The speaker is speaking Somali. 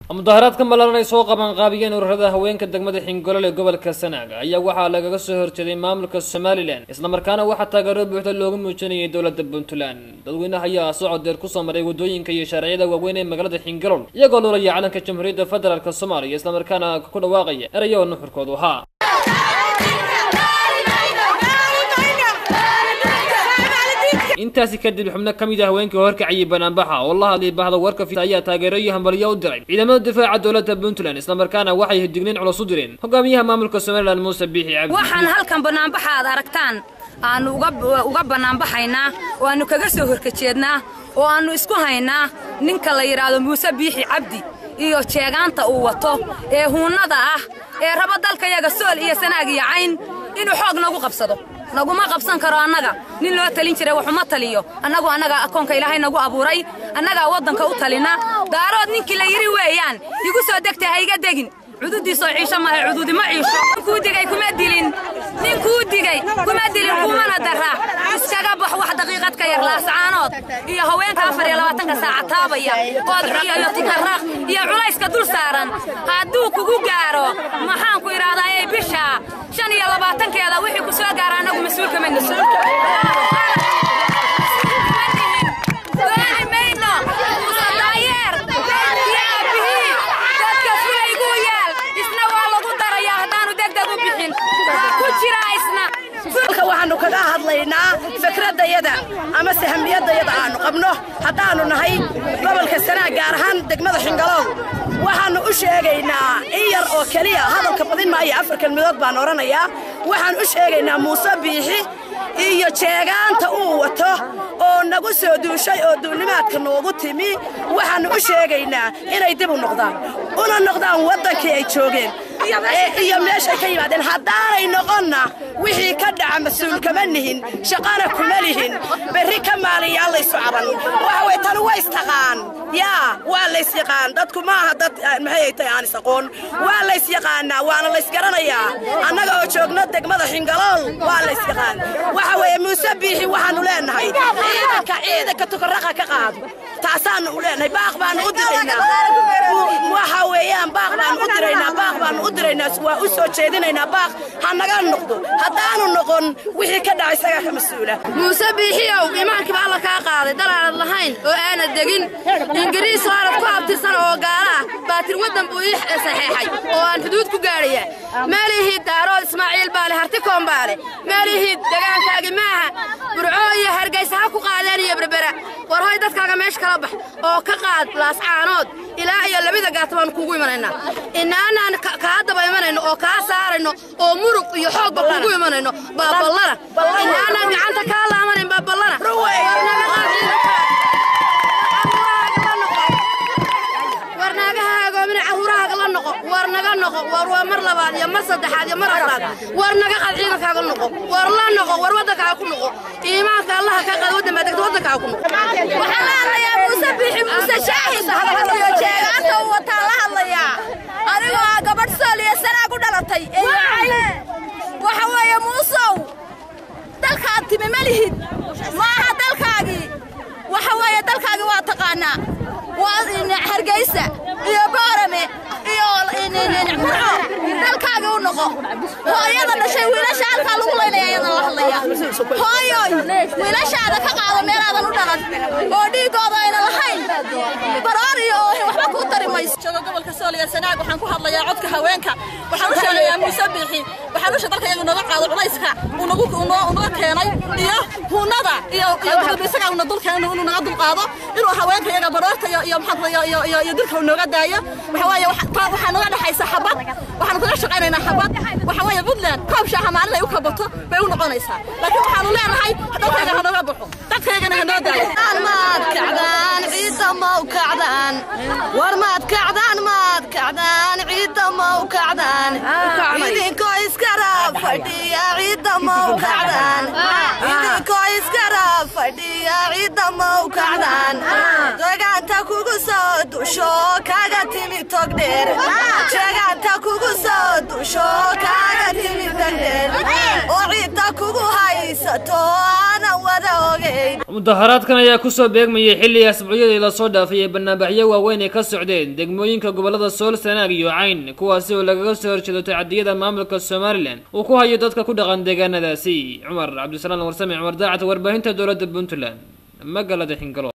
mudaharaadka malaalan ay soo qabanqaabiyeen ururada haweenka degmada xingolol ee gobolka sanaag ayaa waxaa lagaga soo horjeeday maamulka somalilan islamarkaana waxaa taageero buuxda loogu muujinayay dowladda puntland dadweynaha ayaa socod deer kusoo maray wadooyinka iyo shaariciyada waaweyn ee magaalada xingolol iyagoo lolaya calanka jamhuuriyadda federaalk soomaaliya islamarkaana ku dhawaaqaya erayo oo nuxurkoodu ahaa intaasi kadib xubno ka mid ah haweenkii horkacayay banaanbaxa oo la hadlay bahda warka fita ayaa taageero iyo hambalyo u diray ciidamada difaaca dowladda puntland islamarkaana waxay digniin culus u direen hogaamiyaha maamulka somalilan muuse biixi cabdi waxaan halkan bannaanbaxa aad aragtaan aannu uga bannaanbaxaynaa oo aannu kaga soo horkajeednaa oo aannu isku haynaa ninka la yidhaahdo muuse biixi cabdi iyo jeegaanta uu wato ee huunnada ah ee raba dalkayaga sool iyo sanaag iyo cayn inuu xoog nagu qabsado naguma qabsan karo annaga nin loo talin jiray waxuma taliyo annagu annagaa akoonka ilaahay nagu abuuray annagaa waddanka u talina daarood ninkii la yidhi weeyaan igu soo degta ha iga degin cududiisoo ciisho maaha cududi ma ciisho ninkuu digay kuma dilin ninkuu digay kuma dilin kumana dara iskaga bax wax daqiiqad ka yar laascaanood iyo haweenka afar iyo labaatanka saaca taabaya oodciyo iyo tukarraaq iyo culayska dul saaran hadduu kugu gaaro maxaan ku idhaahdaa ee bisha shan iyo labaatankeeda wixii ku soo gaara annagu mas-uulka ma naso waxaannu kaga hadlaynaa fikraddayada ama sahamiyadayada aannu qabno haddaannu nahay gobolka sanaag gaar ahaan degmada xingalow waxaannu u sheegaynaa in yar oo keliya hadalka badin maayo afar kelmidood baan odhanayaa waxaan u sheegaynaa muuse biixi iyo jeegaanta uu wato oo nagu soo duushay oo duulnimaadka noogu timi waxaannu u sheegaynaa inay dib u noqdaan una noqdaan waddankii ay joogeen iyo meeshay ka yimaadeen haddaanay noqonna wixii ka dhaca mas-uul kama nihin shaqana kuma lihin berri ka maaliyaa laysu caban waxa way tani waa istaqaan yaa waa laysyaqaan dadku maaha dad maxay tahay aan isaqoon waa laysyaqaanaa waana laysgaranayaa annaga oo joogno degmada xingalool waa laysyaqaan waxa weeye muuse biixi waxaannu leenahay ciidanka ciidanka tukaraqa ka qaado taasaannu u leenahay baaq baannu u diraynaa waxa weeyaan baaq baannu u diraynaa baaq baannu u diraynaa waa u soo jeedinaynaa baaq ha naga noqdo haddaanu noqon wixii ka dhaca isagaa ka mas-uula muuse biixiyow imaankii baa alla kaa qaaday dal aanad lahayn oo aanad degin ingiriis oo aanad ku abtirsan oo gaala ah baatir waddan buu ii saxeexay oo aan xuduud ku gaadhaya meelihii daarood ismaaciil baale hartikoon baale meelihii degaankaagi maaha burco iyo hargaysa ha ku qaadeen iyo berbera war hoy dadkaaga meesha kala bax oo ka qaad laascaanood ilaa iyo labada gaata baanu kuugu imanaynaa inaanaan kaa daba imanayno oo kaa saarayno oo murug iyo xoogba kuugu imanayno baa ballana inaanaan gacanta kaa laamanayn baa ballana war naagaha agoomina caruurahaaga la noqo war naga noqo war waa mar labaad iyo mar saddexaad iyo mar afraad war naga qad ciidankaaga noqo war la noqo war waddankaaga ku noqo iimaanka allaha ka qaad waddan baa degta waddankaaga ku noqo waxaan la hadlayaa muuse bixi muuse shaahid iyo jeegaanta uu wataan la hadlayaa anigoo ah gabadh sool iyo sanaa ku dhalatay waxa weeye muusow dalkaad timi ma lihid maaha dalkaagii waxa weeye dalkaagii waa taqaanaa waa hargeysa iyo boorame iyo murco dalkaagii u noqo hooyada dhashay wiilasha halkaa lagu laynaya ayadan la hadlaya hooyoy wiilashaada ka qaado meelaadan u dhalan oo dhiiggooda ayna lahayn baroor iyo oohin waxba kuu tari mayso jooga gobolka sool iyo sanaag waxaan ku hadlayaa codka haweenka waxaan u sheegayaa muuse biixi waxaan u dalka iyagu naga qaado culayska uu nagu naga keenay iyo huunada iyo isagaa una dulkeen inuu naga dulqaado inuu haweenka iyaga baroorta iyo iyo maxaa iyo iyo iyo dilka nooga daayo waxa waaye waxaa naga dhaxaysa xabad waxaanu kaga shaqaynaynaa xabad waxa weeye puntland koob shaaha maalin ay u kabato bay u noqonaysaa laakiin waxaanu leenahay dalkayga ha nooga baxo dadkaygana ha noo daayo maad kacdaan ciidda mau kacdaan war maad kacdaan maad kacdaan ciidda mau kacdaan idinkoo iskara fadhiya ciidda mau kacdaan idinkoo iskara fadhiya ciidda mau kacdaan jagaanta kugu soo dusho kaga timi togdheer jagaanta kugu soo dusho kaga timi togdheer oo ciidda kugu haysato aanan wada ogeyn mudaharaadkan ayaa kusoo beegmayay xilli asbuucyadii lasoo dhaafay ee banaanbaxyo waaweyn ay ka socdeen degmooyinka gobolada sool sanaag iyo cayn kuwaasi oo lagaga soo horjeedo tacadiyada maamulka somalilan uu ku hayo dadka ku dhaqan deegaanadaasi cumar cabdisalaam warsame cumar daacad warbaahinta dowladda puntland magaalada xingalo